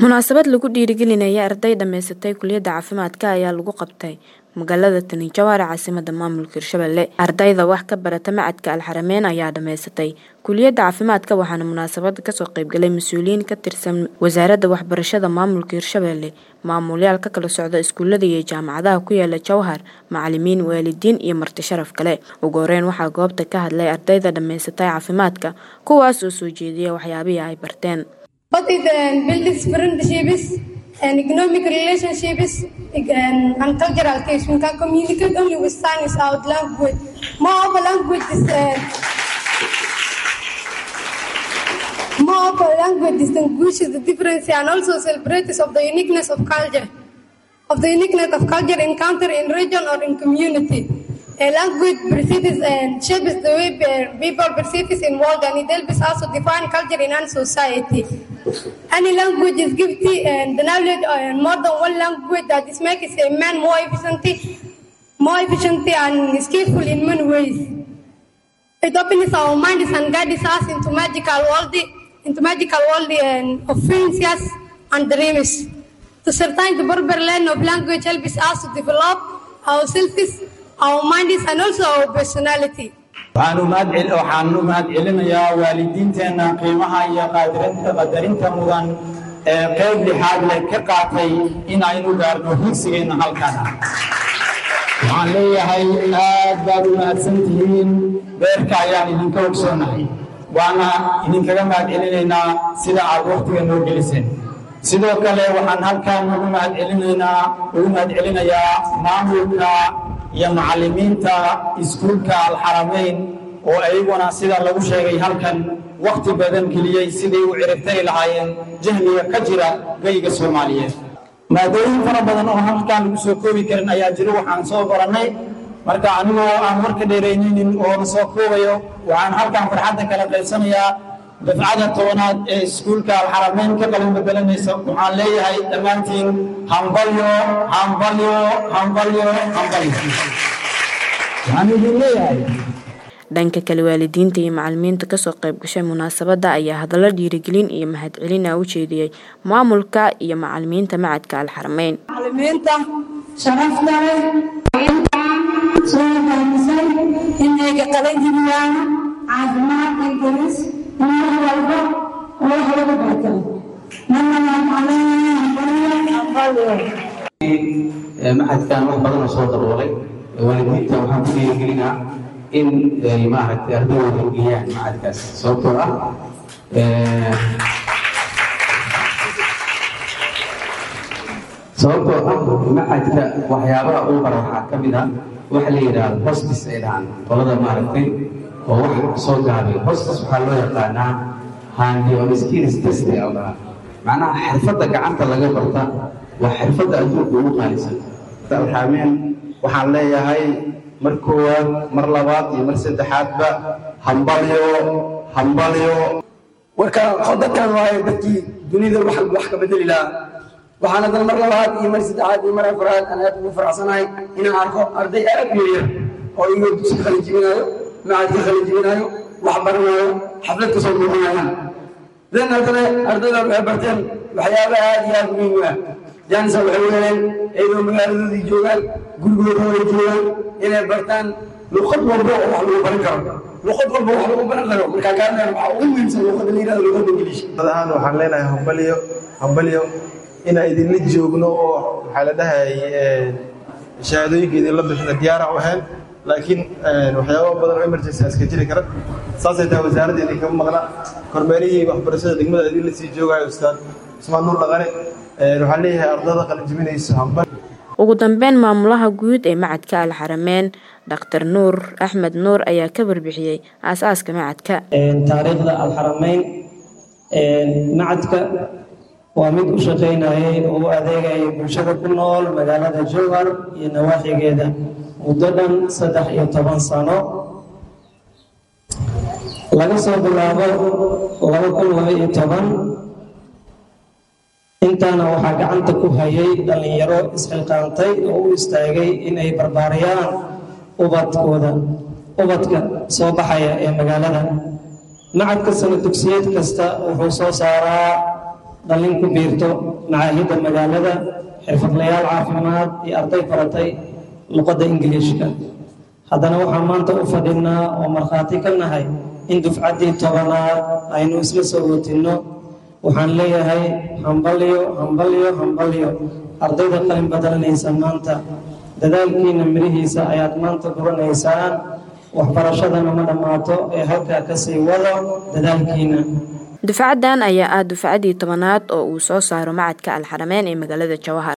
Munaasabad lagu dhiirigelinaya arday dhamaysatay kulliyadda caafimaadka ayaa lagu qabtay magaalada Tani Jawhar caasimadda maamulka Hirshabelle. Ardayda wax ka barata macadka Alxarameyn ayaa dhamaysatay kulliyadda caafimaadka waxaana munaasabada kasoo qaybgalay mas'uuliyiin ka tirsan wasaaradda waxbarashada maamulka Hirshabelle, maamulayaal ka kala socda iskuulada iyo jaamacadaha ku yaala Jowhar, macalimiin, waalidiin iyo marti sharaf kale. Ugu horeyn waxaa goobta ka hadlay ardayda dhamaysatay caafimaadka kuwaas oo soo jeediyay waxyaabihii ay barteen. What is uh, builds friendships and economic relationships and, and cultural ties. We can communicate only with signs out language. More of a language is uh, more of a language distinguishes the difference and also celebrates of the uniqueness of culture, of the uniqueness of culture encountered in region or in community. A language perceives and shapes the way people perceive in world and it helps also define culture in our society. Any language is gifted and the knowledge and more than one language that is makes a man more efficient, more efficient and skillful in many ways. It opens our minds and guides us into magical world, into magical world and of fancies and dreams. To certain the Berber land of language helps us to develop ourselves, our minds and also our personality. waxaan u mahad celinayaa waalidiinteenna qiimaha iyo qadarinta mudan ee qayb lixaad leh ka qaatay in aynu gaarno higsigeenna halkan waxaan leeyahay aad baad u mahadsan tihiin beerka ayaan idinka ogsoonahay waana idinkaga mahad celinaynaa sida aad wakhtiga noo geliseen sidoo kale waxaan halkan ugu mahad celinaynaa ugu mahad celinayaa maamulka iyo macallimiinta iskuulka alxarameyn oo ayaguna sida lagu sheegay halkan wakhti badan geliyey siday u ciribtari lahaayeen jahliga ka jira geyga soomaaliyeed maadooyin fara badan oo halkan lagu soo koobi karin ayaa jiro waxaan soo barannay marka anigoo aan warka dheeraynaynin oo na soo koobayo waxaan halkan farxadda kala qaybsanayaa dafcada tobanaad ee iskuulka alxarameyn ka qalin bedelanaysa waxaan leeyahay dhammaantiin hambalyo hambalyo hambalyo hambalyo waxaan idin leeyahay dhanka kale waalidiinta iyo macalimiinta kasoo qayb gashay munaasabada ayaa hadallo dhiirigelin iyo mahadcelin ah u jeediyey maamulka iyo macalimiinta macadka alxarameyn macalimiinta sharafta leh soo fahmisay inayga qalan jibiyaan caafimaad ingilis mar walba oo wax lagu barto maxadkan wax badan oo soo daboolay waalidiinta waxaan ku dhiirigelinaa in ay maaragtay ardayooda geeyaan macadkaas sababtoo ah sababtoo ah macadka waxyaabaha uu bara waxaa ka mid ah waxa la yidhaahdo hostis ay dhahaan qolada maaragtay oo wax soo gaabay hostis waxaa loo yaqaanaa handi on skills test oo dhahaa macnaha xirfadda gacanta laga barta waa xirfadda adduunka ugu qaalisan alxaameen waxaan leeyahay mar koowaad mar labaad iyo mar saddexaadba hambalyo hambalyo warka dadkan waaye dadkii dunida wax wax ka bedeli lahaa waxaan haddana mar labaad iyo mar saddexaad iyo mar afraad aan aad ugu faraxsanahay inaan arko arday aad u yaryar oo iyagoo dugsi qalin jibinayo macadka qalin jibinayo wax baranayo xaflad ka soo muuqanayaan dan haddana ardayda waxay barteen waxyaaba aad iyo aad muhiim u ah janisa waxay weeleen iyadoo magaaladoodii joogaan gurigooda way joogaan inay bartaan luqad walba oo wax lagu baran karo luqad walba wax lagu baran karo markaa kaadna waxaa ugu muhiimsan luqada la yidhahdo luqada ingiliish ahaan waxaan leenahay hambalyo hambalyo inaan idinla joogno oo maxaa la dhahay shahaadooyinka idinla bixina diyaara u ahayn laakiin waxyaaba badan oo emergency iska jiri kara saasay tahay wasaaradda idinkaga maqna kormeerihii waxbarashada degmada idinla sii joogayo ustaad cusmaan nuur dhaqane waxaan leeyahay ardada qalinjibinayso hambal ugu dambeyn maamulaha guud ee macadka alxarameyn dhaktar nuur axmed nuur ayaa ka warbixiyey aasaaska macadka taariikhda alxarameyn macadka waa mid u shaqaynayay oo u adeegayay bulshada ku nool magaalada jowhar iyo nawaaxigeeda muddo dhan saddex iyo toban sano laga soo bilaabo laba kun laba iyo toban intaana waxaa gacanta ku hayay dhallinyaro isxilqaantay oo u istaagay inay barbaariyaan ubadkooda ubadka soo baxaya ee magaalada macadka sana dugsiyeed kasta wuxuu soo saaraa dhallin ku biirto macaahidda magaalada xirfadlayaal caafimaad iyo arday baratay luqadda ingiliishka haddana waxaan maanta u fadhinaa oo markhaati ka nahay in dufcaddii tobanaad aynu isla soo watinno waxaan leeyahay hambalyo hambalyo hambalyo ardayda qalin badalanaysa maanta dadaalkiina mirihiisa ayaad maanta guranaysaan waxbarashadana ma dhammaato ee halkaa kasii wado dadaalkiina dufcaddan ayaa ah dufcaddii tobanaad oo uu soo saaro macadka alxarameyn ee magaalada jawahar